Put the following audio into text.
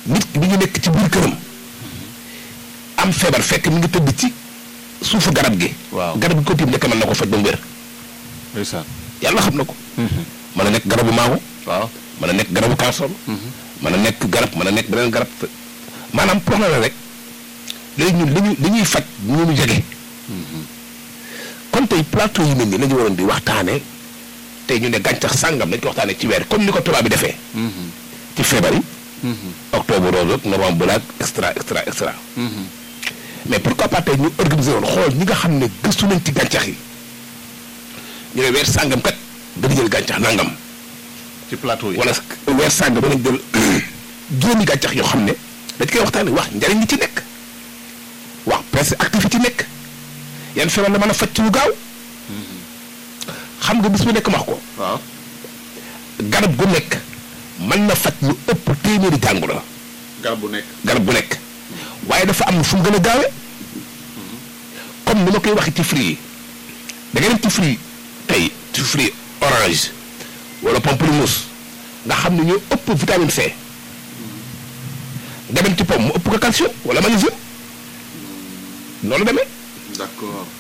nit ki mi ngi nekk ci biir këram am feebar fekk mi ngi tëdd ci suufu garab gi. Waaw. garab gi ko tiim nekk mën na ko faj ba mu wér ndeysaan yàlla xam na ko. mën na nekk garabu maago waaw mën na nekk garabu kaasoon. mën na nekk garab mën na nekk beneen garab maanaam problème la rek léegi ñun li ñuy li ñuy faj ñu ñu jege. kon tey plateau yi mel nii la ñu waroon di waxtaanee tey ñu ne gàncax sàngam dañ ko waxtaanee ci weer comme ni ko tubaab bi defee. ci feebar yi. octobre rose ak novembre black extra extra extra. mais pourquoi pas tey ñu organiser woon xool ñi nga xam ne gëstu nañ ci gàncax yi ñu ne weer sàngam kat dañu jël gàncax nangam. ci plateau yi wala weer sàngam danañ jël juróomi gàncax yoo xam ne dañ koy waxtaanee wax njariñ li ci nekk wax presque activité ci nekk yan feebar la mën a faj ci lu gaaw xam nga bis bu nekk wax ko waaw garab gu nekk mën na faj lu ëpp téeméeri jàngoro garab bu nekk garab gu nekk waaye dafa am fu mu gën a gaawee comme ni ma koy waxee ci fruits yi da ngay dem ci fruit tey ci fruit orange wala pamplemousse nga xam ne ñoo ëpp vitamine C nga dem ci pomme mu ëpp ko calcium wala magnésium noonu demee d'accord